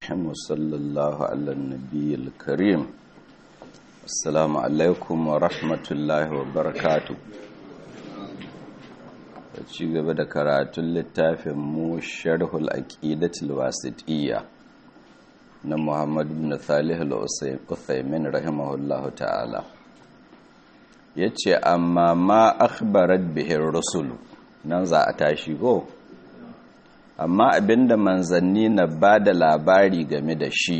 وصلى الله على النبي الكريم السلام عليكم ورحمة الله وبركاته ci gaba da karatun littafin mu sharhul aqidatul wasitiyya na Muhammad ibn Salih al-Uthaymin rahimahullahu ta'ala yace amma ma akhbarat bihi rusul nan za a tashi go amma abinda manzanni na ba da labari game da shi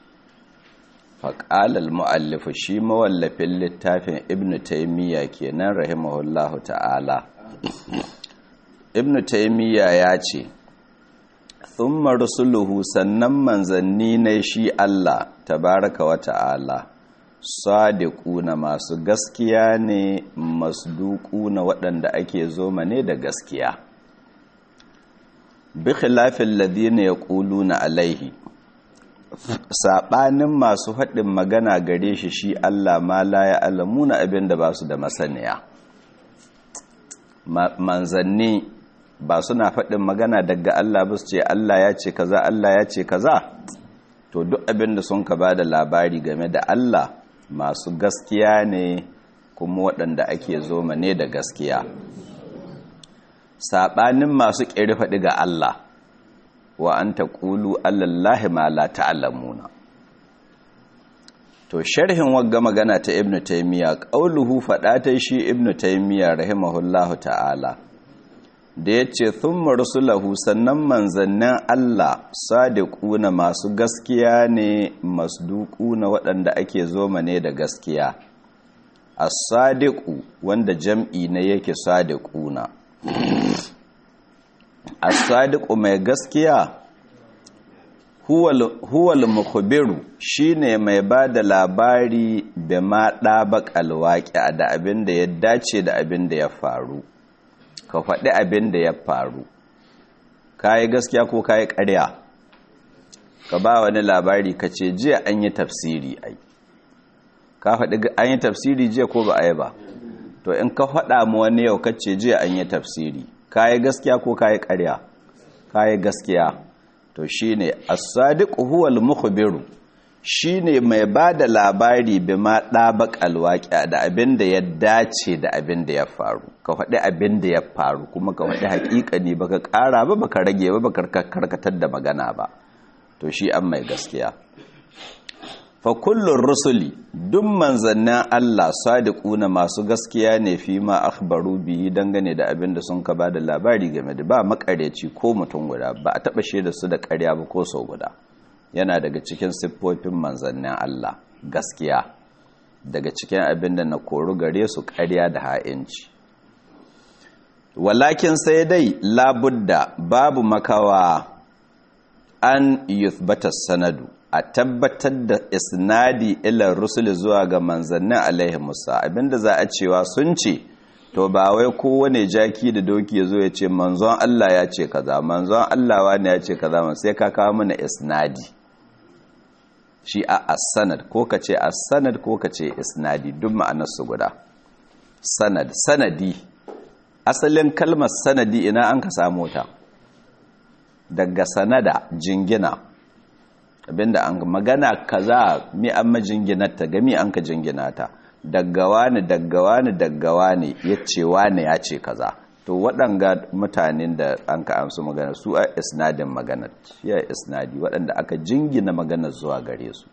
faƙalar mu'allifu shi mawallafin littafin ibn taimiyya kenan rahimahullahu ta'ala ibn taimiyya ya ce thumma rusuluhu sannan manzanni na shi Allah tabaraka wa ta'ala sadiquna masu gaskiya ne masduquna waɗanda ake zoma ne da gaskiya bi khilafin ladina ya na alaihi saɓanin masu haɗin magana gare shi shi Allah ma la ya alamuna abin da ba su da masaniya manzanni ba suna faɗin magana daga Allah ba su ce Allah ya ce kaza Allah ya ce kaza to duk abin da sun ka ba da labari game da Allah masu gaskiya ne kuma waɗanda ake zoma ne da gaskiya saɓanin masu ƙeri faɗi ga Allah wa an ta ƙulu allallahi ma la ta'alamuna to sharhin wagga magana ta ibn taymiya qauluhu faɗa ta shi ibn taymiya rahimahullahu ta'ala da yace thumma rusulahu sannan manzannin Allah sadiquna masu gaskiya ne masduquna waɗanda ake zoma ne da gaskiya as-sadiqu wanda jam'i ne yake sadiquna as-sadiqu mai gaskiya huwal mukhbiru shine mai bada labari da ma dabaqal waqi'a da abin da ya dace da abin da ya faru ka faɗi abin da ya faru kai gaskiya ko kai ƙarya ka ba wani labari ka ce jiya an yi tafsiri ai ka faɗi an yi tafsiri jiya ko ba a yi ba to in ka faɗa mu wani yau kace jiya an yi tafsiri kayi gaskiya ko kayi ƙarya kayi gaskiya to shine as-sadiq huwa al-mukhbiru shine mai bada labari bima dabaq al-waqi'a da abin da ya dace da abin da ya faru ka faɗi abin da ya faru kuma ka faɗi haƙiƙani baka ƙara ba baka rage ba baka karkatar da magana ba to shi an mai gaskiya fa kullun rusuli duk manzannin Allah sadiquna masu gaskiya ne fi ma akhbaru bihi dangane da abin da sun ka bada labari game da ba makareci ko mutum guda ba a taba shaida su da ƙarya ba ko sau guda yana daga cikin siffofin manzannin Allah gaskiya daga cikin abin da na koru gare su ƙarya da ha'inci walakin sai dai labudda babu makawa an yuthbata sanadu a tabbatar da isnadi ilar rusul zuwa ga manzannin alaihi musa abinda za a cewa sun ce to ba wai kowane jaki da doki ya zo ya ce manzon Allah ya ce kaza manzon Allah wani ya ce kaza sai ka kawo mana isnadi shi a as-sanad ko ka ce as-sanad ko ka ce isnadi duk ma'anar su guda sanad sanadi asalin kalmar sanadi ina an ka samu ta daga sanada jingina abinda an magana kaza mi an majinginarta gami an ka jinginata daggawa ne daggawa ne daggawa ne ya ce wane ya ce kaza to waɗanga mutanen da an ka amsu magana su a isnadin maganar ya isnadi waɗanda aka jingina maganar zuwa gare su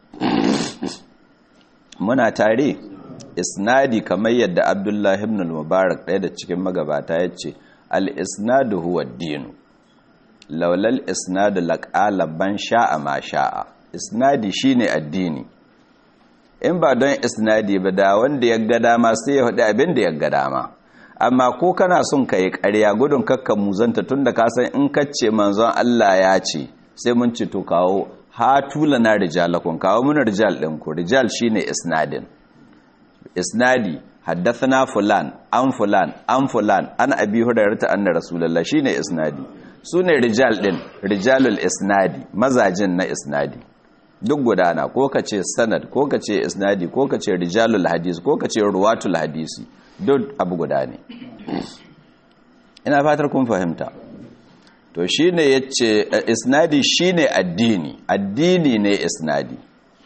muna tare isnadi kamar yadda abdullahi ibn al-mubarak ɗaya da cikin magabata ya ce al-isnadu huwa dinu laulal isnadu laƙala ban sha'a ma sha'a isnadi shine addini in ba don isnadi ba da wanda ya ga dama sai ya haɗu abin da ya ga dama amma ko kana son ka yi ƙarya gudun kakka muzanta tun da kasan in kacce manzon Allah ya ce sai mun ci to kawo hatula na rijalakun kawo muna rijal ɗinku rijal shine isnadin isnadi haddathana fulan an fulan an fulan an abi hurairata anna rasulullah shine isnadi su ne rijal ɗin rijalul isnadi mazajin na isnadi duk gudana ko ka ce sanad ko ka ce isnadi ko ka ce rijalul hadisi ko ka ce ruwatul hadisi duk abu guda ne ina fatar kun fahimta to shine yace isnadi shine addini addini ne isnadi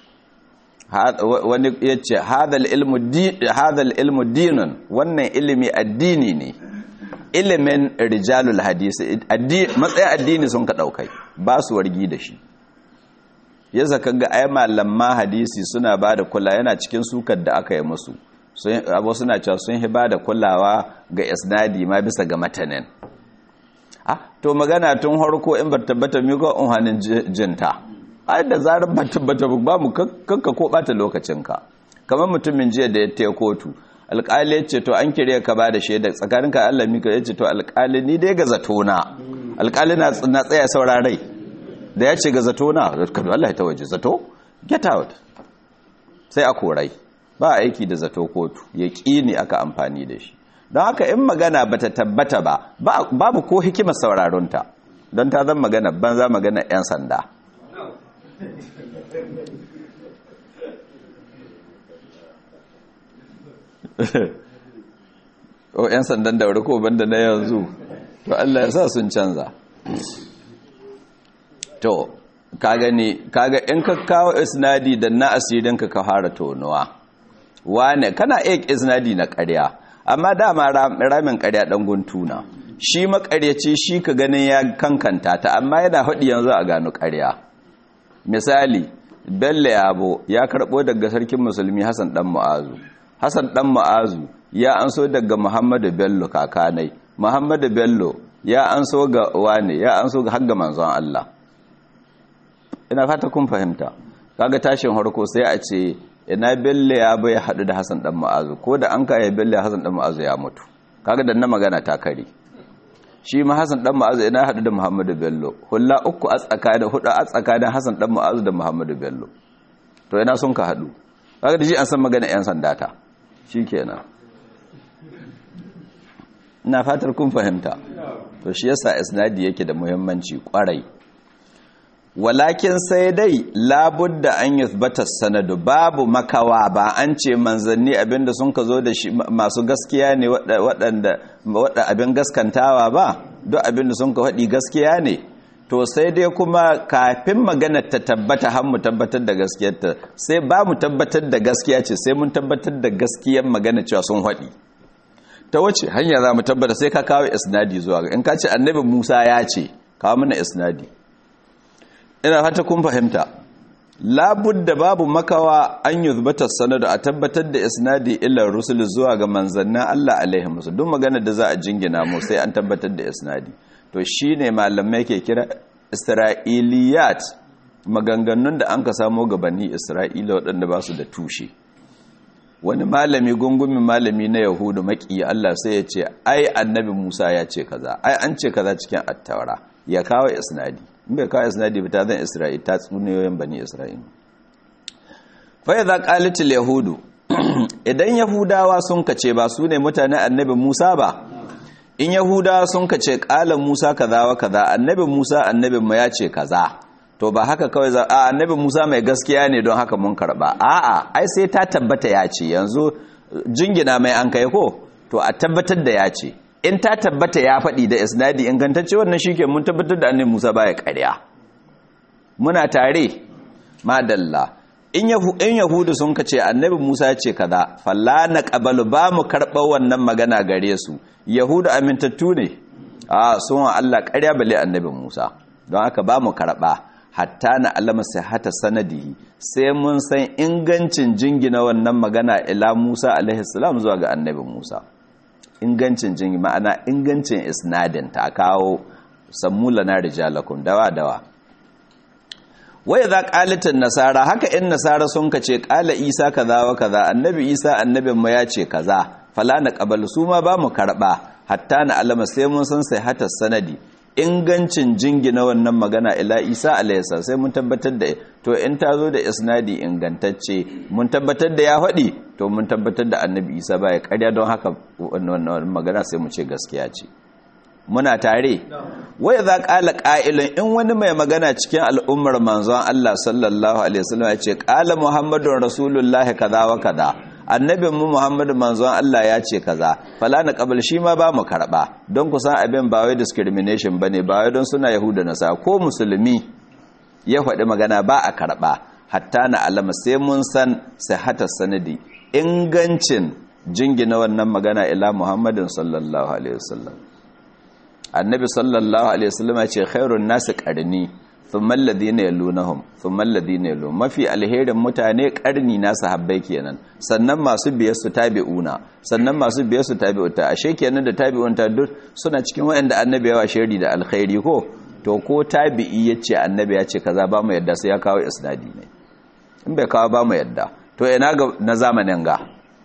wani yace hadal ilmu hadal ilmu dinun wannan ilimi addini ne ilimin rijalul hadisi matsayin addini sun ka daukai ba su wargi da shi ya zaka ga ai malaman hadisi suna ba da kula yana cikin sukar da aka yi musu abu suna cewa sun hi ba da kulawa ga isnadi ma bisa ga matanin ah to magana tun harko in ba tabbata mi ko unhanin jinta ai da zarar ba tabbata ba mu kanka ko bata lokacinka kamar mutumin jiya da ya taya kotu alƙali ya ce to an kire ka ba da shaida tsakaninka Allah mika ya ce to alƙali ni dai ga zato na alƙali na tsaya saurarai da ya ce ga zato na kadu Allah ta waje zato get out sai a korai ba aiki da zato kotu ya ne aka amfani da shi don haka in magana bata tabbata ba babu ko hikimar sauraronta don ta zan magana banza magana 'yan sanda o 'yan sandan da wuri ko banda na yanzu to Allah ya sa sun canza to ka gani kaga in ka kawo isnadi da na asirin ka ka fara tonuwa wane kana iya isnadi na ƙarya amma dama ramin ƙarya dan guntuna shi makaryaci shi ka ganin ya kankanta ta amma yana haɗi yanzu a gano ƙarya misali bello yabo ya karɓo daga sarkin musulmi hassan dan mu'azu hassan dan mu'azu ya anso daga muhammadu bello kakanai muhammadu bello ya anso ga wane ya anso ga hagga manzon Allah ina fata kun fahimta kaga tashin harko sai a ce ina bello ya bai hadu da Hassan dan Mu'azu ko da an kai bello Hassan dan Mu'azu ya mutu kaga dan na magana ta kare shi ma Hassan dan Mu'azu ina hadu da Muhammadu Bello hulla uku a tsakanin hudu a tsakanin Hassan dan Mu'azu da Muhammadu Bello to ina sun ka hadu kaga da shi an san magana yan sandata shikenan ina fatar kun fahimta to shi yasa isnadi yake da muhimmanci kwarai walakin sai dai labudda an yuthbata sanadu babu makawa ba an ce manzanni abinda sun ka zo da shi masu gaskiya ne waɗanda abin gaskantawa ba duk abinda sun ka faɗi gaskiya ne to sai dai kuma kafin maganar ta tabbata har mu tabbatar da gaskiyarta sai ba mu tabbatar da gaskiya ce sai mun tabbatar da gaskiyar magana cewa sun faɗi ta wace hanya za mu tabbata sai ka kawo isnadi zuwa ga in ka ce annabi Musa ya ce kawo mana isnadi ina fata kun fahimta labudda babu makawa an yuzbata sanadu a tabbatar da isnadi illa rusul zuwa ga manzannin Allah alaihi musu duk magana da za a jingina mu sai an tabbatar da isnadi to shine malamai ke kira isra'iliyat maganganun da an ka samo ga bani isra'ila waɗanda ba su da tushe wani malami gungumin malami na yahudu maki Allah sai ya ce ai annabi Musa ya ce kaza ai an ce kaza cikin attaura ya kawo isnadi in bai kawo isnadi ba ta zan isra'il ta tsuniyoyin bani isra'il fa idza qalatil yahudu idan yahudawa sun kace ba su ne mutane annabi Musa ba in yahudawa sun kace qala Musa kaza wa kaza annabi Musa annabin mu ya ce kaza to ba haka kawai za a annabi Musa mai gaskiya ne don haka mun karba a'a ai sai ta tabbata ya ce yanzu jingina mai an kai ko to a tabbatar da ya ce in ta tabbata ya faɗi da isnadi ingantacce wannan shike mun tabbatar da annabi Musa baya ƙarya muna tare madalla in in yahudu sun kace annabi Musa ya ce kaza falla na qabalu ba mu karɓar wannan magana gare su yahudu amintattu ne a sun Allah ƙarya bale annabi Musa don haka ba mu karɓa hatta na alama sihata sanadihi sai mun san ingancin jingina wannan magana ila Musa alaihi salam zuwa ga annabi Musa ingancin jingi ma'ana ingancin isnadin ta kawo sammula na rijalakum dawa dawa wai za qalatin nasara haka in nasara sun kace qala isa kaza wa kaza annabi isa annabin mu ya ce kaza fala na qabal su ma ba mu karba hatta na alama sai mun san sai hata sanadi ingancin jingina wannan magana ila isa alayhisa sai mun tabbatar da to in ta zo da isnadi ingantacce mun tabbatar da ya faɗi to mun tabbatar da annabi isa baya karya don haka wannan magana sai mu ce gaskiya ce muna tare wai za ƙala ƙa'ilun in wani mai magana cikin al'ummar manzon Allah sallallahu alaihi wasallam ya ce ƙala muhammadun rasulullahi kaza wa kaza annabin mu Muhammadu manzon Allah ya ce kaza fala na qabal shi ma ba mu karba don ku san abin ba wai discrimination bane ba wai don suna yahuda na sa ko musulmi ya faɗi magana ba a karba hatta na alama sai mun san sihhatar sanadi ingancin jingina wannan magana ila Muhammadin sallallahu alaihi wasallam annabi sallallahu alaihi wasallam ya ce khairun nasi qarni thumma alladhina yalunhum thumma alladhina yalun mafi alherin mutane karni na sahabbai kenan sannan masu biyar su tabi'una sannan masu biyar su tabi'uta ashe kenan da tabi'unta duk suna cikin wanda annabi ya wa shari da alkhairi ko to ko tabi'i yace annabi ya ce kaza ba mu yadda sai ya kawo isnadi ne in bai kawo ba mu yadda to ina ga na zamanin ga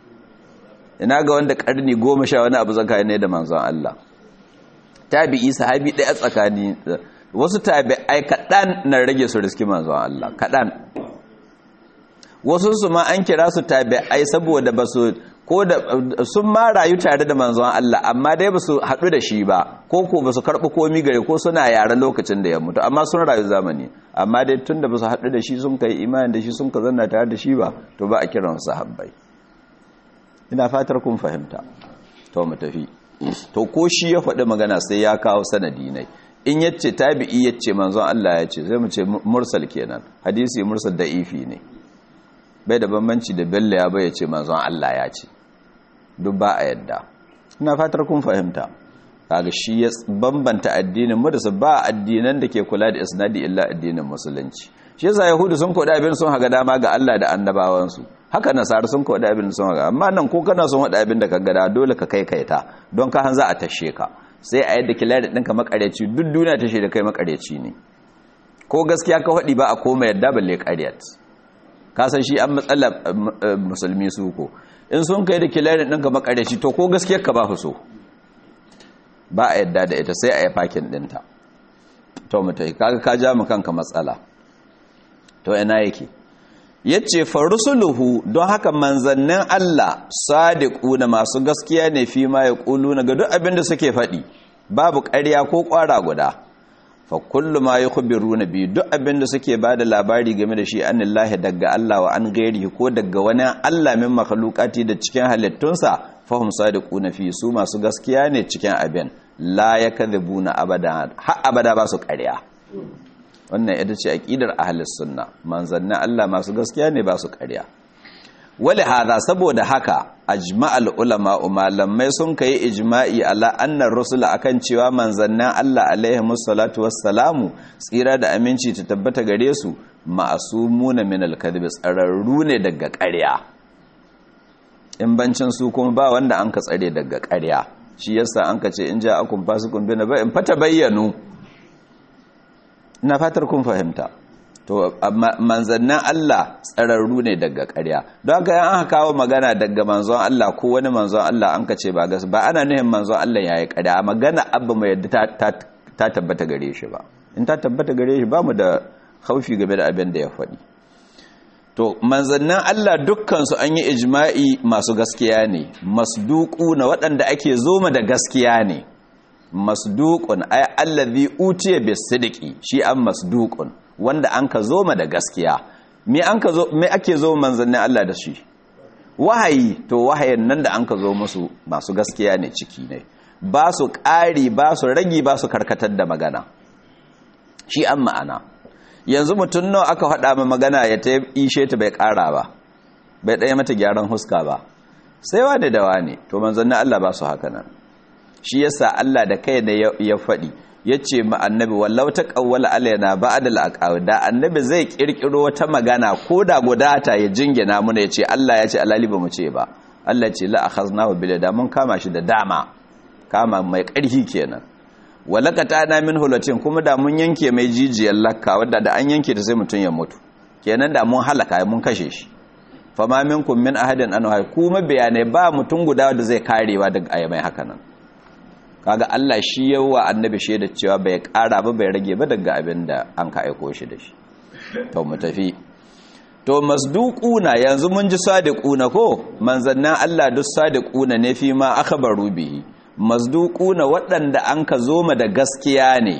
ina ga wanda karni goma sha wani abu tsakani ne da manzon Allah tabi'i sahabi ɗaya tsakani wasu tabi'ai kaɗan na rage su riski manzon Allah kaɗan wasu su ma an kira su tabi'ai saboda ba su ko da sun ma rayu tare da manzon Allah amma dai ba su haɗu da shi ba ko ko ba su karɓi komi gare ko suna yaren lokacin da ya mutu amma sun rayu zamani amma dai tun da ba su haɗu da shi sun kai imani da shi sun ka zanna tare da shi ba to ba a kiran sahabbai ina fatar kun fahimta to mu tafi to ko shi ya faɗi magana sai ya kawo sanadi ne in yace tabi'i yace manzon Allah ya ce sai mu ce mursal kenan hadisi mursal da'ifi ne bai da bambanci da bello ya bai ce manzon Allah ya ce duk ba a yadda ina fatar kun fahimta kaga shi ya bambanta addinin mu da su ba addinan da ke kula da isnadi illa addinin musulunci shi yasa yahudu sun koda abin sun haga dama ga Allah da annabawansu haka nasara sun koda abin sun haga amma nan ko kana son wada abin da ka gada dole ka kai kaita don ka han za a tashe ka sai a yadda kilari ɗinka makareci duk duniya tashe da kai makareci ne ko gaskiya ka faɗi ba a koma yadda balle ƙaryat ka san shi an matsala musulmi su ko in sun kai da kilari ɗinka makareci to ko gaskiyar ka ba so ba a yadda da ita sai a yi fakin ɗinta to mutai kaga ka ja mu kanka matsala to ina yake yace farusuluhu don haka manzannin Allah sadiquna masu gaskiya ne fi ma yaquluna ga duk abinda suke faɗi babu ƙarya ko ƙwara guda fa kullu ma yukhbiruna bi duk abinda suke bada labari game da shi anillahi daga Allah wa an gairi ko daga wani Allah min makhluqati da cikin halittunsa fahum sadiquna fi su masu gaskiya ne cikin abin la yakadhibuna abada har abada ba su ƙarya wannan ita ce aqidar ahlus sunna manzannin Allah masu gaskiya ne ba su ƙarya wali hada saboda haka ajma'al ulama malamai sun kai ijma'i ala annar rusula akan cewa manzannin Allah alaihi musallatu wassalamu tsira da aminci ta tabbata gare su ma'asumuna min al-kadhib tsararru ne daga ƙarya in bancin su kuma ba wanda an ka tsare daga ƙarya shi yasa an ka ce in ja akun fasikun bina ba in fata bayyanu na fatar kun fahimta to manzannin Allah tsararru ne daga ƙarya don haka yan aka kawo magana daga manzon Allah ko wani manzon Allah an ka ce ba gas ba ana nuhin manzon Allah ya yi ƙarya magana abba mai yadda ta tabbata gare shi ba in ta tabbata gare shi ba mu da haufi game da abin da ya faɗi to manzannin Allah dukkansu an yi ijma'i masu gaskiya ne masduku na waɗanda ake zoma da gaskiya ne masduqun ay allazi utiya bisidqi shi an masduqun wanda an ka zoma da gaskiya me an ka zo me ake zo manzannin Allah da shi wahayi to wahayin nan da an ka zo musu masu gaskiya ne ciki ne ba su ƙari ba su ragi ba su karkatar da magana shi an ma'ana yanzu mutum nawa aka faɗa ma magana ya ta ishe ta bai ƙara ba bai ɗaya mata gyaran huska ba sai wane da wane to manzannin Allah ba su haka nan shi yasa Allah da kai da ya faɗi ya ce ma annabi wallau ta ƙawwala alaina ba'da al da annabi zai ƙirƙiro wata magana ko da guda ta ya jingina muna ya ce Allah ya ce alali ba mu ce ba Allah ce la akhaznahu bil da mun kama shi da dama kama mai ƙarfi kenan walakata na min hulatin kuma da mun yanke mai jijiyar lakka wadda da an yanke ta sai mutum ya mutu kenan da mun halaka mun kashe shi fama minkum min ahadin an kuma bayanai ba mutum guda da zai karewa daga ayyamai haka nan kaga Allah shi yawa annabi shaida cewa bai kara ba bai rage ba daga abin da an ka aiko shi da shi to mu tafi to masduquna yanzu mun ji sadiquna ko manzannan Allah duk sadiquna ne fi ma akhbaru bihi masduquna waɗanda an ka zoma da gaskiya ne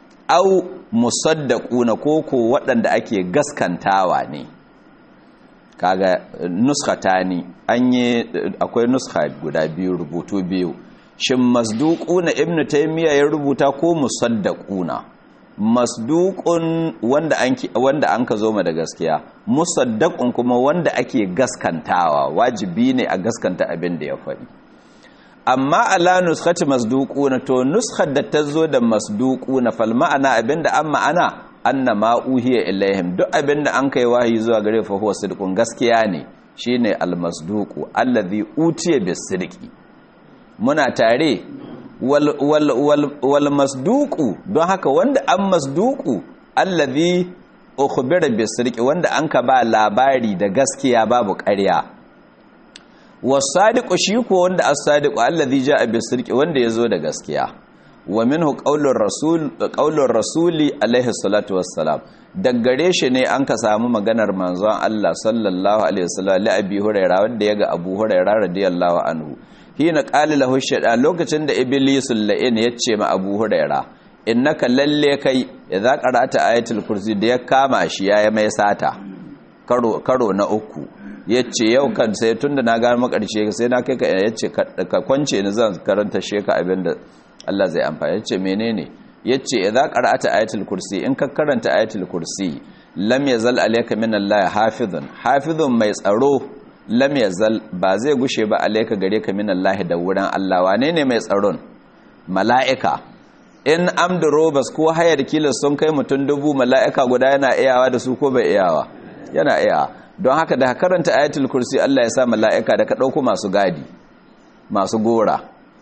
au musaddaquna ko ko waɗanda ake gaskantawa ne kaga nuskhatani an yi akwai nuskha guda biyu rubutu biyu shin masduquna ibnu taymiya ya rubuta ko musaddaquna masduqun wanda an wanda an ka zo ma da gaskiya musaddaqun kuma wanda ake gaskantawa wajibi ne a gaskanta abin da ya faɗi amma ala nuskhati masduquna to nuskhat da ta zo da masduquna fal ma'ana abinda an ma'ana anna ma uhiya ilaihim duk abinda an kai wahayi zuwa gare fa huwa sidqun gaskiya ne shine al masduqu allazi utiya bis sidqi muna tare wal wal wal, wal masduqu don haka wanda an masduqu allazi ukhbira bis sidqi wanda an ka ba labari da gaskiya babu ƙarya wasadiqu shi ko wanda as-sadiqu allazi jaa bis-sidqi wanda yazo da gaskiya wa minhu qaulur rasul qaulur rasuli alaihi salatu wassalam daggare shi ne an ka samu maganar manzon Allah sallallahu alaihi wasallam li abi hurairah wanda yaga abu hurairah radiyallahu anhu hina qala lahu shaytan lokacin da iblis la'in yace ma abu hurairah innaka lalle kai idza qara'ata ayatul kursi da ya kama shi yayi mai sata karo karo na uku ya ce yau kan sai tun da na gano makarshe sai na kai ka ya ce ka kwance ni zan karanta sheka abinda Allah zai amfani ya ce menene ya ce idza qara'ata ayatul kursi in ka karanta ayatul kursi lam yazal alayka min Allah hafizun hafizun mai tsaro lam yazal ba zai gushe ba alayka gare ka min Allah da wurin Allah wane ne mai tsaron mala'ika in amdu robas ko hayar kila sun kai mutum dubu mala'ika guda yana iyawa da su ko bai iyawa yana iyawa don haka da karanta ayatul kursi Allah ya sa mala'ika da ka ɗauko masu gadi masu gora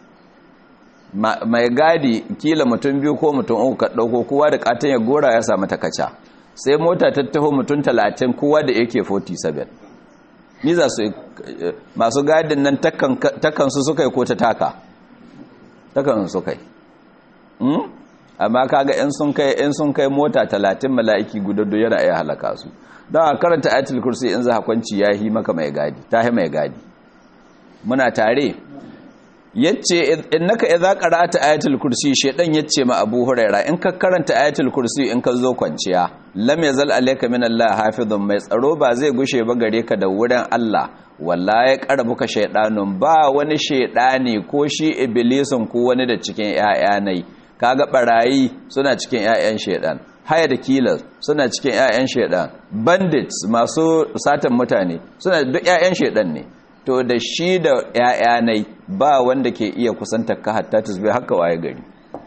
mai gadi kila mutum biyu ko mutum uku ka ɗauko kowa da katon ya gora ya samu takaca sai mota ta taho mutum talatin kowa da yake 47 ni za su masu gadin nan takansu suka yi ko ta taka takansu suka yi amma kaga in sun kai in sun kai mota talatin mala'iki gudaddo yana iya halaka su don a karanta ayatul kursi in za kwanci ya yi maka mai gadi ta yi mai gadi muna tare yace innaka idza qara'ata ayatul kursi shedan yace ma Abu Huraira in ka karanta ayatul kursi in ka zo kwanciya lam yazal alayka min Allah hafizun mai tsaro ba zai gushe ba gare ka da wurin Allah wallahi qarbuka shaydanun ba wani shaydani ko shi iblisin ko wani da cikin ƴaƴanai kaga barayi suna cikin ƴaƴan shaydan haya da killers suna cikin ƴaƴan shaydan bandits masu satan mutane suna duk ƴaƴan shaydan ne to da shi da ‘ya'yanai ba wanda ke iya kusantar ka hatta tusbe haka waye gari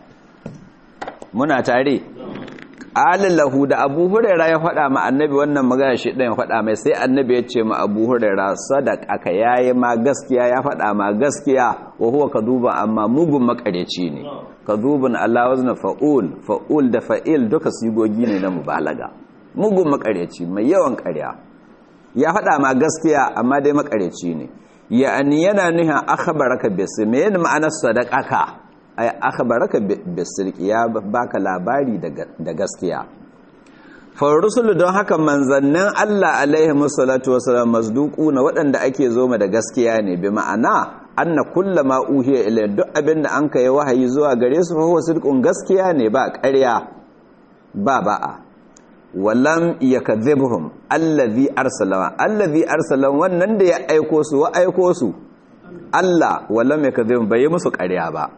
muna tare lahu da abu huraira ya faɗa ma annabi wannan magana shi ɗan faɗa mai sai annabi ya ce ma abu huraira sadaka ka yayi ma gaskiya ya faɗa ma gaskiya wa huwa kaduban amma mugun makareci ne kadubun Allah wazna fa'ul fa'ul da fa'il duka sigogi ne na mubalaga mugun makareci mai yawan ƙarya ya faɗa ma gaskiya amma dai makareci ne ya'ani yana nuhin akhbaraka bis me yana ma'anar sadaqaka ay akhbaraka bis ya baka labari da gaskiya fa rusulu don haka manzannin Allah alaihi wasallatu wasallam masduquna waɗanda ake zoma da gaskiya ne bi ma'ana anna kullama uhiya ilayhi duk abinda an kai wahayi zuwa gare su fa huwa sidqun gaskiya ne ba ƙarya ba ba'a walam yakadhibhum allazi arsala allazi arsala wannan da ya aiko su wa aiko su Allah walam yakadhibhum bai yi musu ƙarya ba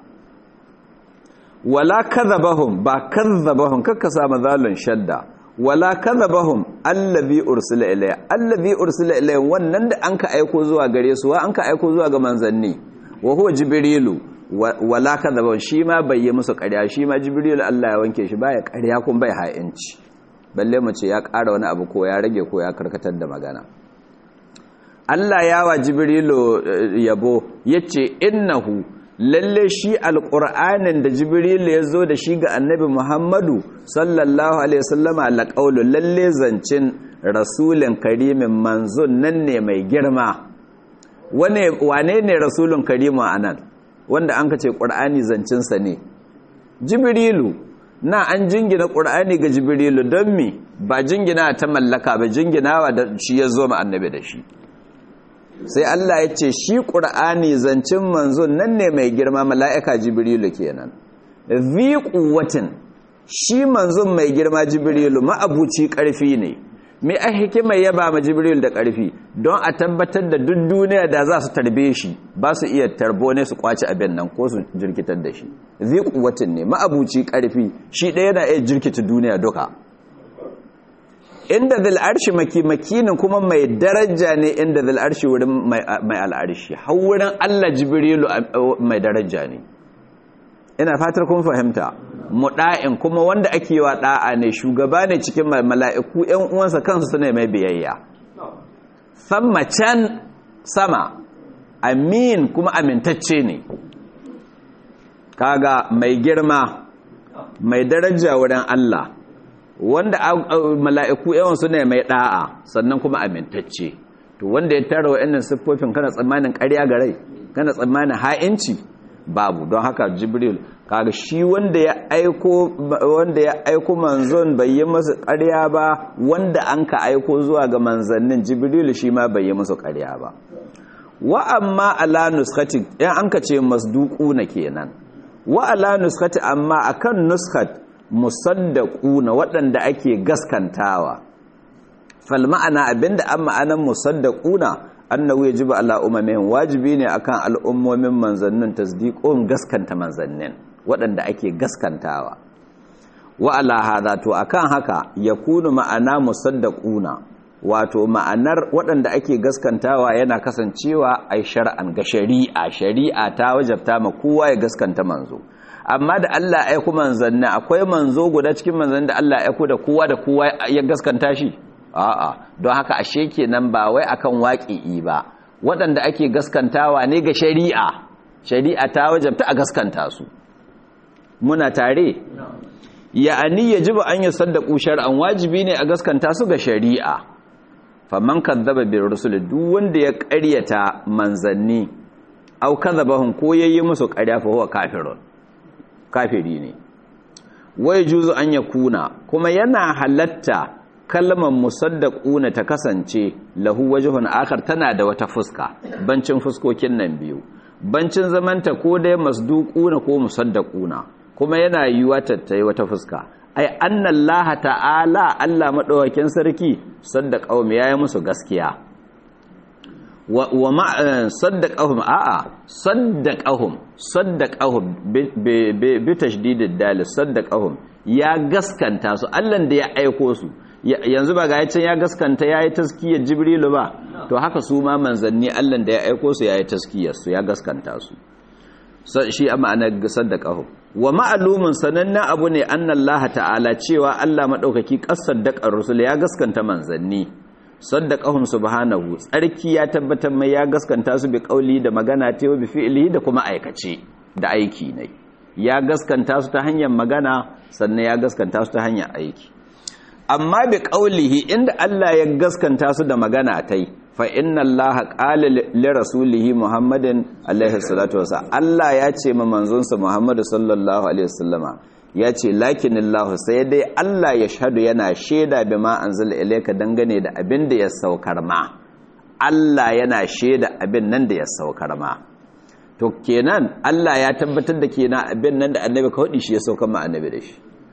wala kadhabahum ba kadhabahum kakka sa mazalun shadda wala kadhabahum allazi ursila ilayhi allazi ursila ilayhi wannan da anka aiko zuwa gare su wa anka aiko zuwa ga manzanni wa huwa jibrilu wala kadhabahum shi ma bai yi musu ƙarya shi ma jibrilu Allah ya wanke shi baya ƙarya kun bai ha'inci balle mu ce ya ƙara wani abu ko ya rage ko ya karkatar da magana Allah ya wa Jibrilu yabo yace innahu lalle shi alqur'anin da Jibrilu ya zo da shi ga Annabi Muhammadu sallallahu alaihi wasallama laqaulu lalle zancin rasulin karimin manzon nan ne mai girma wane wane ne rasulun karimu anan wanda an kace qur'ani zancin sa ne Jibrilu na an jingina ƙur'ani ga jibrilu don mi ba jingina ta mallaka ba jinginawa da shi ya zo annabi da shi sai Allah ya ce shi ƙur'ani zancin manzon nan ne mai girma mala'ika jibrilu kenan zi ƙuwatin shi manzon mai girma jibrilu ma'abuci ƙarfi ne me a hikimar ya ba ma jibril da ƙarfi don a tabbatar da duk duniya da za su tarbe shi ba su iya tarbo ne su kwace abin nan ko su jirkitar da shi zai kuwatin ne ma'abuci ƙarfi shi ɗaya yana iya jirkita duniya duka inda zil arshi maki makinin kuma mai daraja ne inda zil arshi wurin mai al'arshi har wurin allah jibrilu mai daraja ne ina fatar kun fahimta muda'in kuma wanda ake wa da'a ne shugaba ne cikin mala'iku ƴan uwansa kansu suna mai biyayya samma can sama amin kuma amintacce ne kaga mai girma mai daraja wurin Allah wanda mala'iku ƴan suna mai da'a sannan kuma amintacce to wanda ya tara wa'annan siffofin kana tsammanin ƙarya ga rai kana tsammanin ha'inci babu don haka jibril kaga shi wanda ya aiko wanda ya aiko manzon bai yi masa ƙarya ba wanda an ka aiko zuwa ga manzannin jibril shi ma bai yi masa ƙarya ba wa amma ala nuskati yan an ka ce masduquna kenan wa ala nuskati amma akan nuskat musaddaquna waɗanda ake gaskantawa fal ma'ana abinda an ma'anan musaddaquna annahu yajibu ala umamihim wajibi ne akan al'ummomin manzannin tasdiqun gaskanta manzannin waɗanda ake gaskantawa wa ala hadha to akan haka yakunu ma'ana musaddaquna wato ma'anar waɗanda ake gaskantawa yana kasancewa ai shar'an ga shari'a shari'a ta wajabta ma kowa ya gaskanta manzo amma da Allah ya aiko manzanni akwai manzo guda cikin manzanni da Allah ya aiko da kowa da kowa ya gaskanta shi a'a don haka ashe kenan ba wai akan waƙi'i ba waɗanda ake gaskantawa ne ga shari'a shari'a ta wajabta a gaskanta su muna tare ya'ani yajibu an yusaddaqu shar'an wajibi ne a gaskanta su ga shari'a faman kadzaba bir rusul duk wanda ya ƙaryata manzanni aw kadzabahum ko yayi musu ƙarya fa huwa kafirun kafiri ne wai juzu an yakuna kuma yana halatta kalmar musaddaquna ta kasance lahu wajhun akhar tana da wata fuska bancin fuskokin nan biyu bancin zamanta ko dai masduquna ko musaddaquna kuma yana yiwa tattai wata fuska ai annallaha ta'ala Allah madawakin sarki saddaqahum yayi musu gaskiya wa wa ma saddaqahum a'a saddaqahum saddaqahum bi tashdidid dal saddaqahum ya gaskanta su Allah da ya aiko su yanzu ba ga can ya gaskanta ya yi taskiyar jibrilu ba to haka su ma manzanni allan da ya aiko su ya yi taskiyar su ya gaskanta su shi a ma'anar gasar da ƙaho wa ma'alumin sanannen abu ne annan laha ta'ala cewa allah maɗaukaki ƙasar da rusul ya gaskanta manzanni saddaqahum subhanahu tsarki ya tabbatar mai ya gaskanta su bi ƙauli da magana ta bi fi'ili da kuma aikace da aiki ne ya gaskanta su ta hanyar magana sannan ya gaskanta su ta hanyar aiki amma bi ƙaulihi inda Allah ya gaskanta su da magana tai fa inna Allah qala li rasulihi Muhammadin alaihi salatu wasa Allah ya ce ma manzonsa Muhammadu sallallahu alaihi wasallama ya ce lakinillahu sai dai Allah ya shahadu yana shaida bima anzala ilayka dangane da abin da ya saukar ma Allah yana shaida abin nan da ya saukar ma to kenan Allah ya tabbatar da kenan abin nan da annabi ka hudi shi ya saukar ma annabi da shi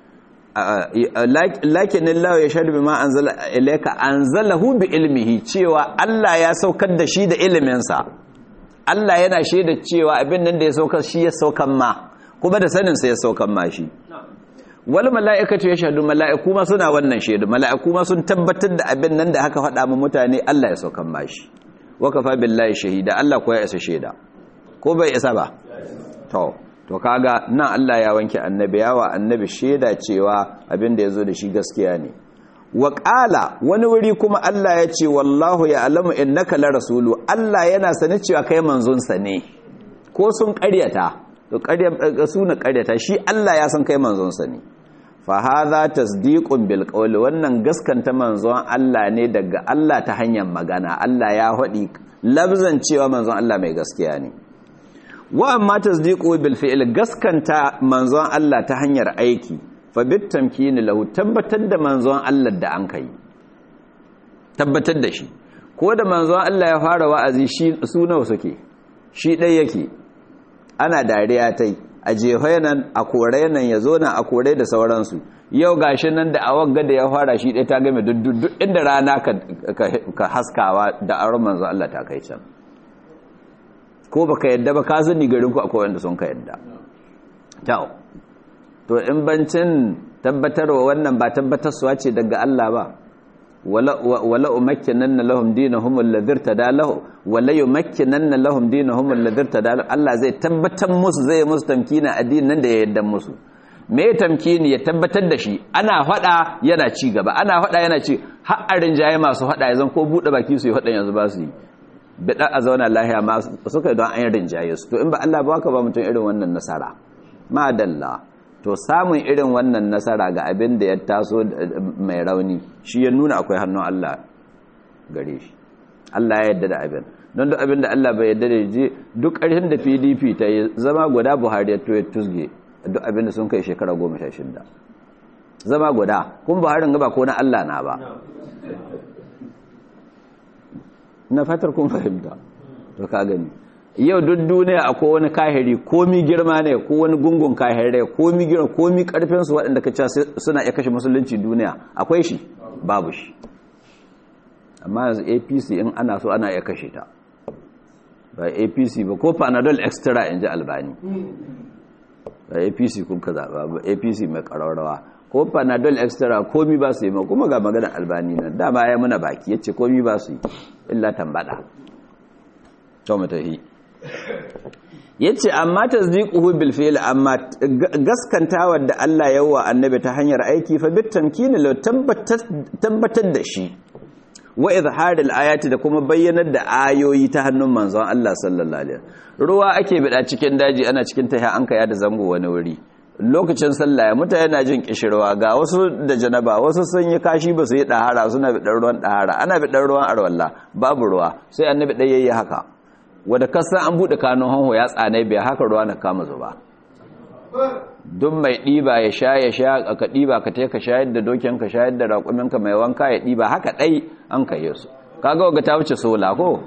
lakin Allah ya shaɗu bima anzala ilayka anzalahu bi ilmihi cewa Allah ya saukar da shi da iliminsa Allah yana shaida cewa abin nan da ya saukar shi ya saukan ma kuma da sanin sa ya saukan ma shi wal mala'ikatu yashhadu mala'iku ma suna wannan shaidu mala'iku ma sun tabbatar da abin nan da haka faɗa mu mutane Allah ya saukan ma shi wa kafa billahi shahida Allah ko ya isa shaida ko bai isa ba to to kaga nan Allah ya wanke annabi yawa annabi shaida cewa abin da yazo da shi gaskiya ne wa qala wani wuri kuma Allah ya ce wallahu ya'lamu innaka la rasulu Allah yana sani cewa kai manzon sa ne ko sun ƙaryata to ƙarya suna ƙaryata shi Allah ya san kai manzon sa ne fa hadha tasdiqun bil qawli wannan gaskanta manzon Allah ne daga Allah ta hanyar magana Allah ya faɗi labzan cewa manzon Allah mai gaskiya ne wa amma tasdiqu bil fi'l gaskanta manzon Allah ta hanyar aiki fa bit tamkini lahu tabbatar da manzon Allah da an kai tabbatar da shi ko da manzon Allah ya fara wa'azi shi su nawa suke shi dai yake ana dariya tai a jehoye nan a kore nan ya zo nan a kore da sauransu yau gashi nan da awagga da ya fara shi ɗaya ta game duk inda rana ka haskawa da aron manzo Allah ta kai can ko baka yadda ba ka sani garin ku akwai wanda sun ka yadda kyau to in bancin tabbatarwa wannan ba tabbatarsuwa ce daga Allah ba wala umakkinanna lahum dinahum alladhi irtada lahu wala yumakkinanna lahum dinahum alladhi irtada Allah zai tabbatar musu zai musu tamkina addinin nan da ya yadda musu me tamkini ya tabbatar da shi ana fada yana ci gaba ana fada yana ci har a rinjaye masu fada yanzu ko bude baki su yi fadan yanzu ba su yi bida a zauna lahiya ma suka don an rinjaye su to in ba Allah ba ka ba mutum irin wannan nasara madalla to samun irin wannan nasara ga abin da ya taso mai rauni shi ya nuna akwai hannun Allah gare shi Allah ya yarda da abin don duk abin da Allah bai yarda da je duk ƙarshen da PDP ta yi zama guda Buhari ya toye tusge duk abin da sun kai shekara goma sha shida zama guda kun Buhari ga ba ko na Allah na ba na fatar kun fahimta to ka gani yau duk duniya akwai wani kahiri komi girma ne ko wani gungun kahirai komi girma komi karfin su waɗanda ka suna iya kashe musulunci duniya akwai shi babu shi amma yanzu APC in ana so ana iya kashe ta ba APC ba ko Panadol extra in ji albani ba APC kun ka zaɓa ba APC mai ƙararrawa ko Panadol extra komi ba su yi ma kuma ga maganar albani nan dama ya muna baki ya ce komi ba su yi illa tambada to mutahi yace amma tasdiquhu bil fi'l amma gaskantawar da Allah ya wa annabi ta hanyar aiki fa bit tamkini law tabbatar da shi wa izhar al ayati da kuma bayyanar da ayoyi ta hannun manzon Allah sallallahu alaihi ruwa ake bida cikin daji ana cikin tahiya an kaya da zango wani wuri lokacin sallah mutane na jin kishirwa ga wasu da janaba wasu sun yi kashi ba su yi dahara suna bidar ruwan dahara ana bidar ruwan arwalla babu ruwa sai annabi dai yayi haka wadda kasan an buɗe kanun hanho ya tsanai bai haka ruwa na kama zuba duk mai ɗiba ya sha ya sha ka ɗiba ka ka shayar da dokin ka shayar da raƙuminka mai wanka ya ɗiba haka ɗai an ka yi su kaga waga ta wuce sola ko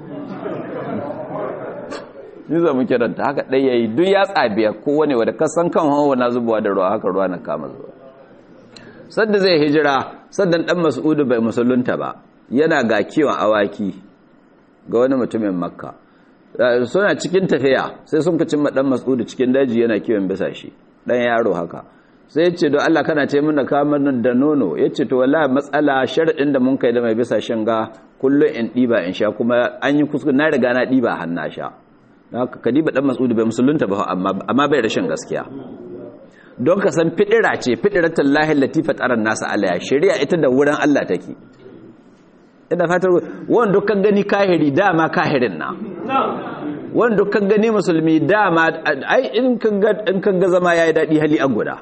ni za mu kiranta haka ɗai ya yi duk ya tsabiya kowane wadda kasan kan hanho na zubawa da ruwa haka ruwa na kama zuba sadda zai hijira saddan ɗan mas'udu bai musulunta ba yana ga kiwon awaki ga wani mutumin makka suna cikin tafiya sai sun kacin maɗan mas'udu cikin daji yana kiwon bisa shi ɗan yaro haka sai ya ce don Allah kana ce mana kamar da nono ya ce to wala matsala sharaɗin da mun kai da mai bisa shan ga kullum in ɗiba in sha kuma an yi kuskure na riga na ɗiba har na sha ka ɗiba ɗan mas'udu bai musulunta ba amma bai rashin gaskiya don ka san fidira ce fidiratul lahi latifa tsaron nasa alaya shari'a ita da wurin Allah take ina fatar wanda dukkan gani kahiri dama kahirin na wanda dukkan gani musulmi dama ai in kan ga zama yayi dadi hali an guda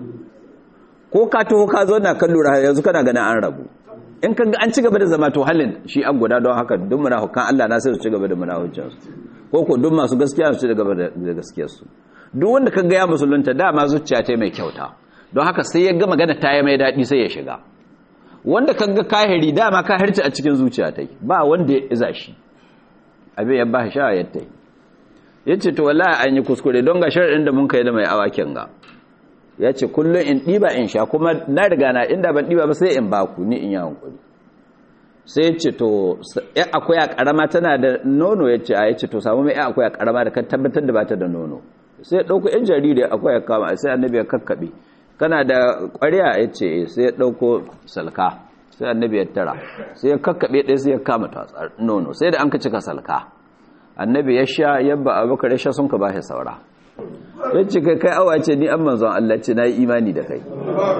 ko ka taho ka zo na kan lura yanzu kana ganin an rabu in kan ga an ci gaba da zama to halin shi an guda don haka duk munafukan Allah na sai su ci gaba da munafucin su ko ko duk masu gaskiya su ci gaba da gaskiyar su duk wanda kan ga ya musulunta dama zuciya ta mai kyauta don haka sai ya ga magana ta yi mai dadi sai ya shiga wanda kan ga kahiri dama kahirci a cikin zuciya ta ba wanda ya iza shi abin ya ba sha ya ta ya ce to wallahi an yi kuskure don ga sharaɗin da mun kai da mai awakin ga ya ce kullum in ɗiba in sha kuma na riga na inda ban ɗiba ba sai in baku ni in yi hankuli sai ya ce to ya akwai a ƙarama tana da nono ya ce a ya ce to samu mai ya akwai a ƙarama da kan tabbatar da ba ta da nono sai ya ɗauko ‘yan jariri akwai ya kama sai annabi ya kakkaɓe kana da ƙwariya ya ce sai ya ɗauko salka sai annabi ya tara sai ya kakkaɓe ɗaya sai ya kama tatsar nono sai da an ka cika salka annabi ya sha yabba abubakar ya sha sun ka ba shi saura ya ce kai kai awa ce ni an manzon Allah ce na yi imani da kai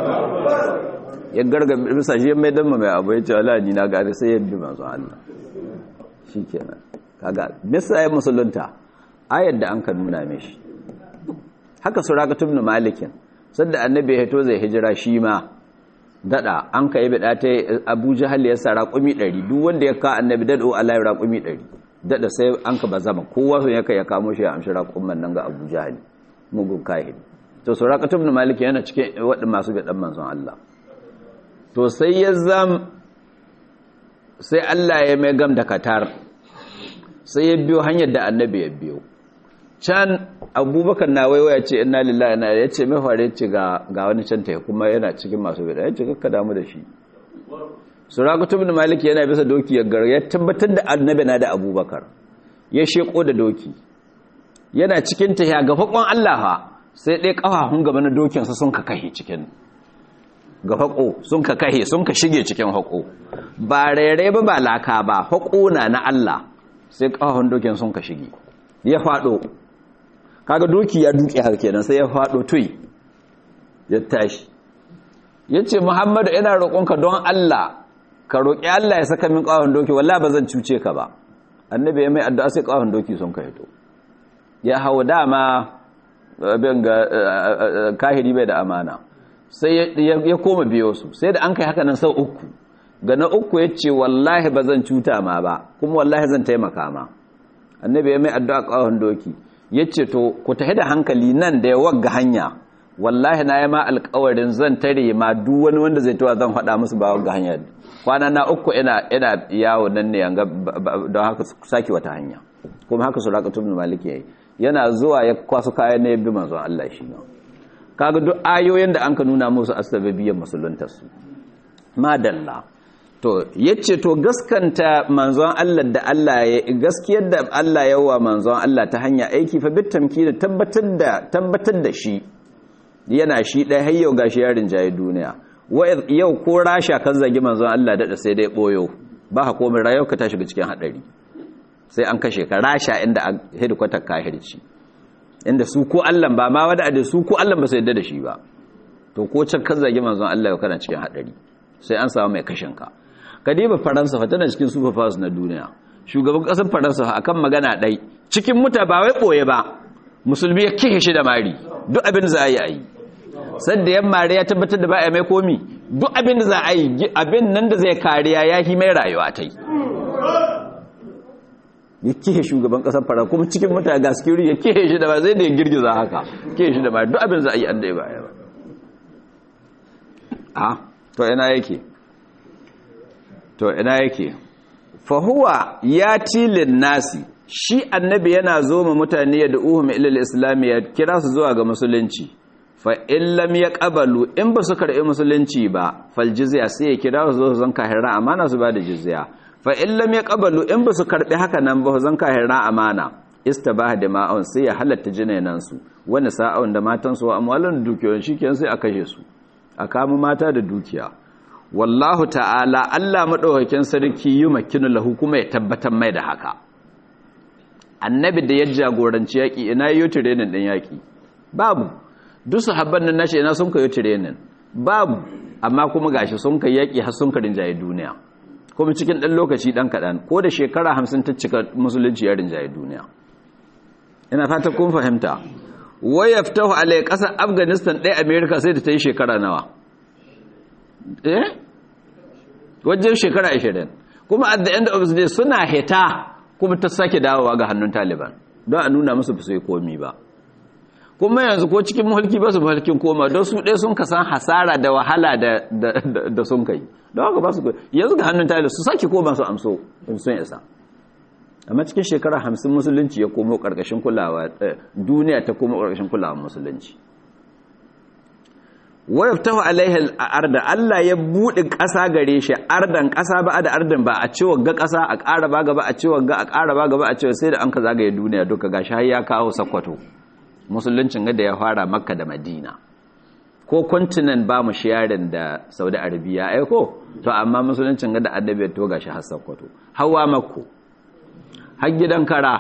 ya garga bisa shi mai damma mai abu ya ce wala ni na gari sai ya bi manzon Allah shi kenan kaga bisa ya musulunta ayar da an ka nuna mishi haka surakatun malikin sadda annabi ya to zai hijira shi ma dada an kai bida ta Abu Jahal ya sa raqumi 100 duk wanda ya ka annabi dado Allah ya raqumi 100 dada sai an ka bazama kowa sun yake ya kamo shi ya amshi raqumman nan ga Abu Jahal mugun kahin to Suraqatu ibn Malik yana cikin wadin masu bidan manzon Allah to sai ya zam sai Allah ya mai gam da katar sai ya biyo hanyar da annabi ya biyo can abubakar na waiwaya ce inna lillahi na ya ce mai fare ce ga wani can ta kuma yana cikin masu bida ya ce kakka damu da shi surakatu bin maliki yana bisa doki ya gar ya tabbatar da annabi na da abubakar ya sheko da doki yana cikin ta ya ga fakon Allah fa sai dai kafafun gaba na dokin sa sun ka kahe cikin ga fako sun ka kahe sun ka shige cikin hako ba rere ba ba laka ba hako na na Allah sai kafafun dokin sun ka shige ya fado kaga doki ya duke har kenan sai ya fado tui ya tashi yace Muhammadu ina roƙonka don Allah ka roƙi Allah ya saka min ƙawon doki wallahi ba zan cuce ka ba annabi ya mai addu'a sai ƙawon doki sun ka hito ya hau dama bin ga kahiri bai da amana sai ya koma biyo su sai da an kai haka nan sau uku ga na uku ya ce wallahi ba zan cuta ma ba kuma wallahi zan taimaka ma annabi ya mai addu'a ƙawon doki ya ce to ku tafi da hankali nan da ya wagga hanya wallahi na yi ma alkawarin zan tare ma duk wani wanda zai tuwa zan faɗa musu ba wagga hanya kwana na uku ina ina yawo nan ne yanga don haka saki wata hanya kuma haka su raƙa tubin maliki yayi yana zuwa ya kwasu kayan na yabi manzon Allah shi ne kaga duk ayoyin da an ka nuna musu asbabiyyar musuluntar su madalla to yace to gaskanta manzon Allah da Allah ya gaskiyar da Allah ya wa manzon Allah ta hanya aiki fa bitamki da tabbatar da tabbatar da shi yana shi ɗaya har yau gashi yarin jayi duniya yau ko rasha kan zagi manzon Allah daɗa sai dai ɓoyo ba ha komai rayuwa ka ta shiga cikin haɗari sai an kashe ka rasha inda a hedikwatar kahirci inda su ko Allah ba ma wadda da su ko Allah ba su yadda da shi ba to ko can kan zagi manzon Allah yau kana cikin haɗari sai an samu mai kashin ka kadiba faransa fa tana cikin super powers na duniya shugaban ƙasar faransa akan magana ɗai cikin muta ba wai ɓoye ba musulmi ya kihe shi da mari duk abin za a yi a yi sadda yan mari ya tabbatar da ba a mai komi duk abin da za a yi abin nan da zai kariya ya hi mai rayuwa ta yi ya kihe shugaban kasar fara kuma cikin mutane ga security ya kihe shi da ba zai da ya girgiza haka kihe shi da mari duk abin za a yi an da ya ba ya ba a to ina yake to ina yake fahuwa ya tilin nasi shi annabi yana zo ma mutane da uhum ilal islam ya kira su zuwa ga musulunci fa in lam yaqbalu in ba su karbi musulunci ba fal jizya sai ya kira su zo zan kahira amana su ba da jizya fa in lam yaqbalu in ba su karbi haka nan ba zan kahira amana istabaha dima'un sai ya halatta jinainan su wani sa'un da matan su amwalan dukiyoyin shikenan sai a kashe su a kama mata da dukiya wallahu ta'ala Allah madaukakin sarki yi makinu lahu kuma ya tabbatar mai da haka annabi da ya jagoranci yaƙi ina yi tirenin ɗin yaƙi babu duk sahabban nan nashi ina sun ka yi tirenin babu amma kuma gashi sun ka yaƙi har sun ka rinjaye duniya kuma cikin ɗan lokaci ɗan kaɗan ko da shekara hamsin ta cika musulunci ya rinjaye duniya ina fata kun fahimta waya fitahu alai ƙasar afghanistan ɗaya america sai da ta yi shekara nawa eh wajen shekara 20 kuma at the end of the day suna hita kuma ta sake dawowa ga hannun taliban don a nuna musu ba su yi komi ba kuma yanzu ko cikin mulki ba su mulkin koma don su ɗaya sun kasan hasara da wahala da sun kai don haka ba su yanzu ga hannun taliban su sake koma su amso sun isa amma cikin shekara hamsin musulunci ya komo ƙarƙashin kulawa duniya ta komo ƙarƙashin kulawa musulunci wayaftahu alaihi arda Allah ya bude ƙasa gare shi ardan ƙasa ba da ardan ba a cewa ga ƙasa a ƙara ba gaba a cewa ga a ƙara ba gaba a cewa sai da an ka zagaye duniya duka gashi har ya kawo sakwato musuluncin ga da ya fara makka da madina ko continent ba mu sharing da saudi arabia ai ko to amma musuluncin ga da adabi to gashi har sakwato hawa makko har gidan kara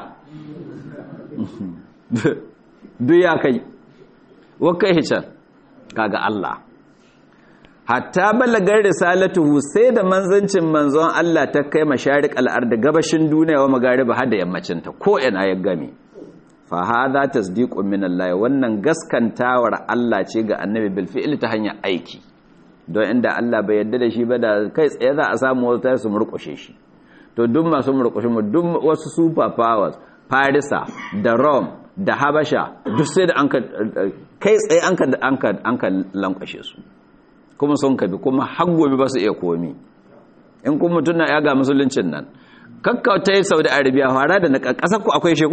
duk ya kai wa kai hican kaga Allah hatta balagar risalatuhu sai da manzancin manzon Allah ta kai masharik al'ard gabashin duniya wa magariba har da yammacin ta ko ina ya game fa hadha tasdiqun min Allah wannan gaskantawar Allah ce ga annabi bil fi'li ta hanyar aiki don inda Allah bai yarda da shi ba da kai tsaye za a samu wasu su murƙushe shi to duk masu murƙushe mu duk wasu super powers Farisa da Rome da Habasha duk sai da an kai tsaye an ka lankwashe su kuma sun kabi kuma gobe ba su iya komi in kuma mutum na yaga musuluncin nan kakkauta yi saudi arabia fara da na ƙasar ku akwai sheko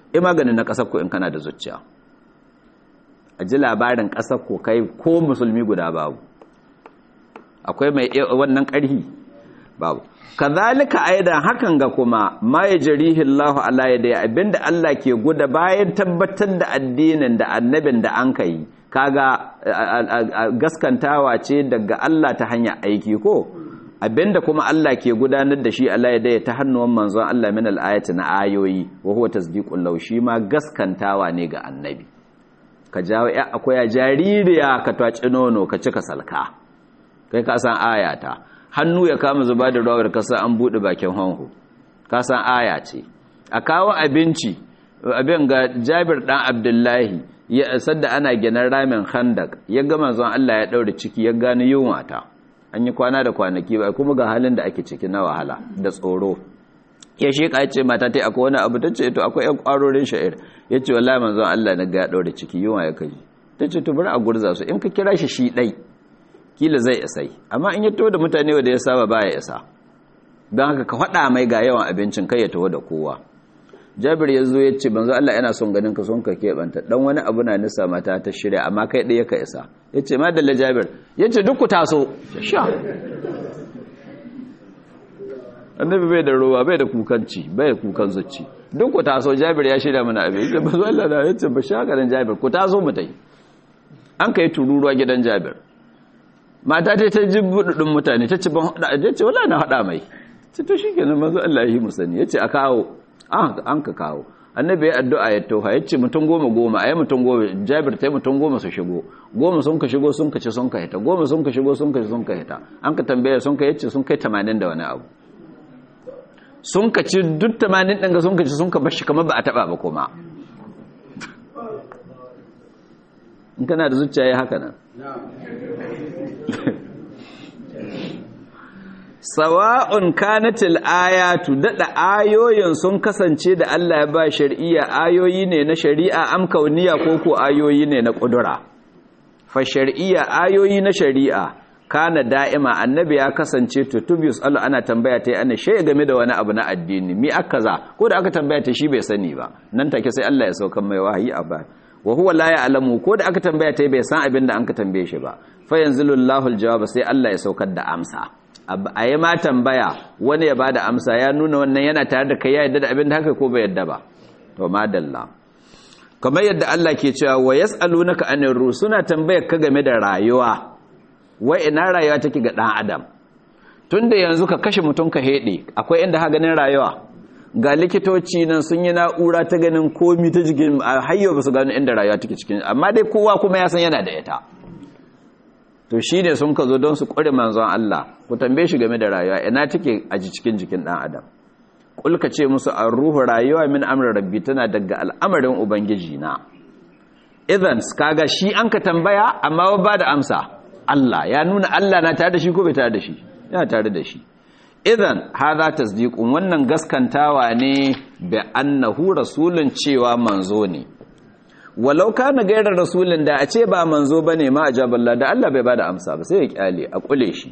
i maganin na ƙasar ku in kana da zuciya a ji labarin ƙasar ku kai ko musulmi guda babu akwai mai wannan ƙarhi babu kazalika aidan hakan ga kuma ma yajrihi Allah ala yadai abinda Allah ke guda bayan tabbatar da addinin da annabin da an kai kaga gaskantawa ce daga Allah ta hanyar aiki ko abinda kuma Allah ke gudanar da shi Allah yadai ta hannuwan manzon Allah min al-ayati na ayoyi wa huwa tasdiqul law shi ma gaskantawa ne ga annabi ka jawo ya akwai jaririya ka twaci nono ka cika salka kai ka san ayata hannu ya kama zuba da rawar kasa an buɗe bakin hanhu kasan aya ce a kawo abinci abin ga jabir ɗan abdullahi ya sadda ana ginin ramin khandak ya gama zuwan Allah ya ɗaure ciki ya gani yunwa ta an yi kwana da kwanaki ba kuma ga halin da ake ciki na wahala da tsoro ya shi ka ce mata ta akwai wani abu ta ce to akwai yan kwarorin sha'ir ya ce wallahi manzon Allah na ga ya ɗaure ciki yunwa ya kaji ta ce to bari a gurza su in ka kira shi shi ɗai kila zai isai amma in ya taho da mutane wanda ya saba baya isa don haka ka faɗa mai ga yawan abincin kai ya taho da kowa jabir ya zo ya ce banzu Allah yana son ganin ka son ka keɓanta dan wani abu na nisa mata ta shirya amma kai ɗaya ka isa ya ce madalla jabir ya ce duk ku taso sha annabi bai da ruwa bai da kukanci bai da kukan zuci duk ku taso jabir ya shirya mana abin ya ce banzu Allah na ya ce ba sha ganin jabir ku taso mu tai an kai tururuwa gidan jabir mata ta ta ji buɗuɗin mutane ta ci ban haɗa a ce wala na haɗa mai ce to shi kenan mazu Allah yi musani ya ce a kawo an ka kawo annabi ya addu'a ya toha ya ce mutum goma goma a yi mutum goma jabir ta yi mutum goma su shigo goma sun ka shigo sun ka ci sun ka hita goma sun ka shigo sun ka ci sun ka hita an ka tambaya sun ka yace sun kai tamanin da wani abu sun ka ci duk tamanin ɗin ga sun ka ci sun ka bashi kamar ba a taɓa ba kuma in kana da zuciya ya haka nan sawa'un kanatil ayatu dada ayoyin sun kasance da Allah ya ba shari'a ayoyi ne na shari'a am kauniya ko ko ayoyi ne na kudura fa shari'a ayoyi na shari'a kana da'ima annabi ya kasance tutubus Allah ana tambaya ta ana shay game da wani abu na addini mi akaza ko da aka tambaya ta shi bai sani ba nan take sai Allah ya saukan mai wahayi a ba wa huwa la ya'lamu ko da aka tambaya ta bai san abin da an ka tambaye shi ba fa yanzilullahu aljawab sai Allah ya saukar da amsa a yi ma tambaya wani ya bada amsa ya nuna wannan yana tare da kai ya yadda da abin da haka ko bai yadda ba to madalla kamar yadda Allah ke cewa wa yas'alunaka anir ruh suna tambayar ka game da rayuwa wai ina rayuwa take ga dan adam tunda yanzu ka kashe mutum ka hede akwai inda ha ganin rayuwa ga likitoci nan sun yi na'ura ta ganin komi ta jikin hayyo ba su gano inda rayuwa take cikin amma dai kowa kuma ya san yana da ita to shi ne sun ka zo don su ƙware manzon Allah ku tambaye shi game da rayuwa ina take a cikin jikin ɗan adam ƙulka ce musu an ruhu rayuwa min amrin rabbi tana daga al'amarin ubangiji na idan kaga shi an ka tambaya amma ba da amsa Allah ya nuna Allah na tare da shi ko bai tare da shi yana tare da shi idan hadha tasdiqun wannan gaskantawa ne bi annahu rasulun cewa manzo ne walau kana gairar rasulun da a ce ba manzo bane ma ajaballa da Allah bai bada amsa ba sai ya kyale a kule shi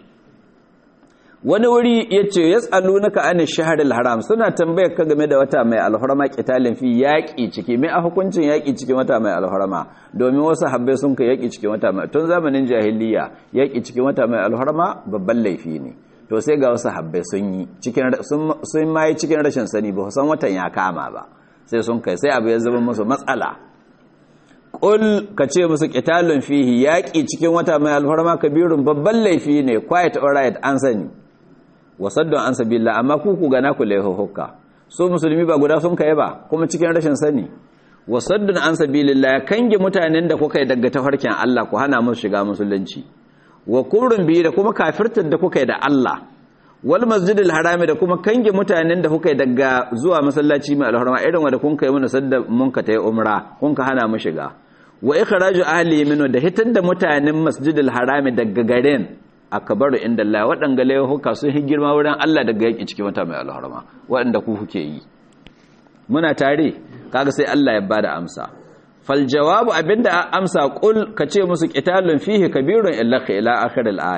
wani wuri yace yasalunaka an shahril haram suna tambayar ka game da wata mai alhurma qitalin fi yaqi ciki mai a hukuncin yaqi cikin wata mai alhurma domin wasu habbai sun kai yaqi cikin wata mai tun zamanin jahiliya yaqi cikin wata mai alhurma babban laifi ne to sai ga wasu habbai sun yi cikin sun mai cikin rashin sani ba san watan ya kama ba sai sun kai sai abu ya zama musu matsala ƙul ka ce musu ƙitalun fihi yaƙi cikin wata mai alfarma kabirun babban laifi ne quiet alright an sani wasaddon an sabila amma ku ku gana ku laihuhuka so musulmi ba guda sun kai ba kuma cikin rashin sani wasaddon an sabilillah ya kange mutanen da kuka yi daga tafarkin Allah ku hana musu shiga musulunci wa kurun biyu da kuma kafirtar da kuka yi da Allah wal masjidil harami da kuma kange mutanen da kuka yi daga zuwa masallaci mai alharma irin wanda kun kai mana sadda mun ka tayi umra kun ka hana mu shiga wa ikhraju ahli minhu da hitar da mutanen masjidil harami daga garin akbaru inda Allah wadanga laihuka sun hi girma wurin Allah daga yaki cikin wata mai alharma wadanda ku kuke yi muna tare kaga sai Allah ya bada amsa fal jawabu abinda amsa qul kace musu qitalun fihi kabirun illa ila akhir al aya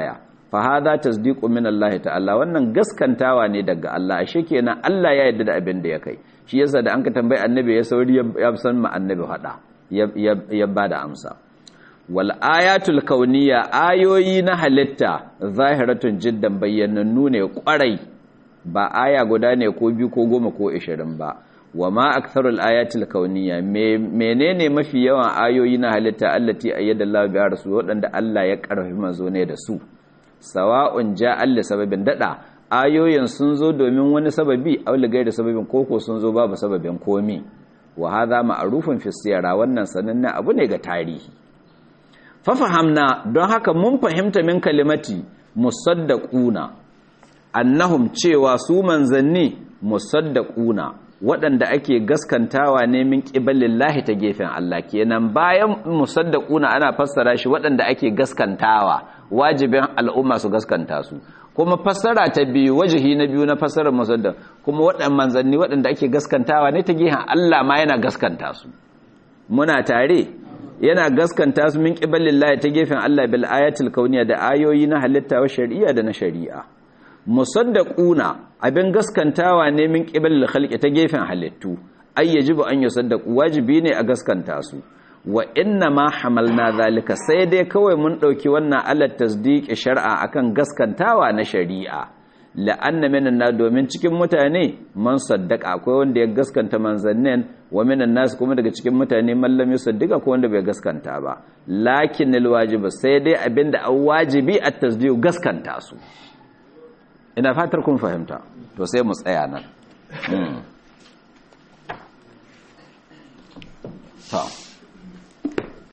fa hadha tasdiqu min Allah ta'ala wannan gaskantawa ne daga Allah ashe kenan Allah ya yarda da abin da ya kai shi yasa da an ka tambayi annabi ya sauri ya san ma annabi hada ya bada amsa wal ayatul kauniyya ayoyi na halitta zahiratun jiddan bayyanannu ne kwarai ba aya guda ne ko biyu ko goma ko ishirin ba wa ma aktharul ayatil kauniyya menene mafi yawan ayoyi na halitta allati ayyada Allah bi rasul wadanda Allah ya karfafi manzo ne da su sawa'un ja'al li sababin dada ayoyin sun zo domin wani sababi aw li gairi sababin koko sun zo babu sababin komi wa hadha ma'rufun fi siyara wannan sanannen abu ne ga tarihi fa fahamna don haka mun fahimta min kalimati musaddaquna annahum cewa su manzanni musaddaquna waɗanda ake gaskantawa ne min ƙibalillahi ta gefen Allah kenan bayan musaddaquna ana fassara shi waɗanda ake gaskantawa wajibin al'umma su gaskanta su kuma fassara ta biyu wajihi na biyu na fassarar musaddaq kuma waɗannan manzanni waɗanda ake gaskantawa ne ta gefen Allah ma yana gaskanta su muna tare yana gaskanta su min ƙibalillahi ta gefen Allah bil ayatil kauniya da ayoyi na halitta wa shari'a da na shari'a musaddaquna abin gaskantawa ne min qibalil khalqi ta gefen halittu ay yajibu an yusaddaqu wajibi ne a gaskanta su wa inna ma hamalna zalika sai dai kawai mun dauki wannan alat tasdiqi shar'a akan gaskantawa na shari'a la'anna minan na domin cikin mutane man saddaka akwai wanda ya gaskanta manzannin wa minan nas kuma daga cikin mutane man lam yusaddiqa ko wanda bai gaskanta ba lakinnal wajibu sai dai abinda an wajibi at tasdiq gaskanta su ina fatar kun fahimta to sai mu tsaya nan ta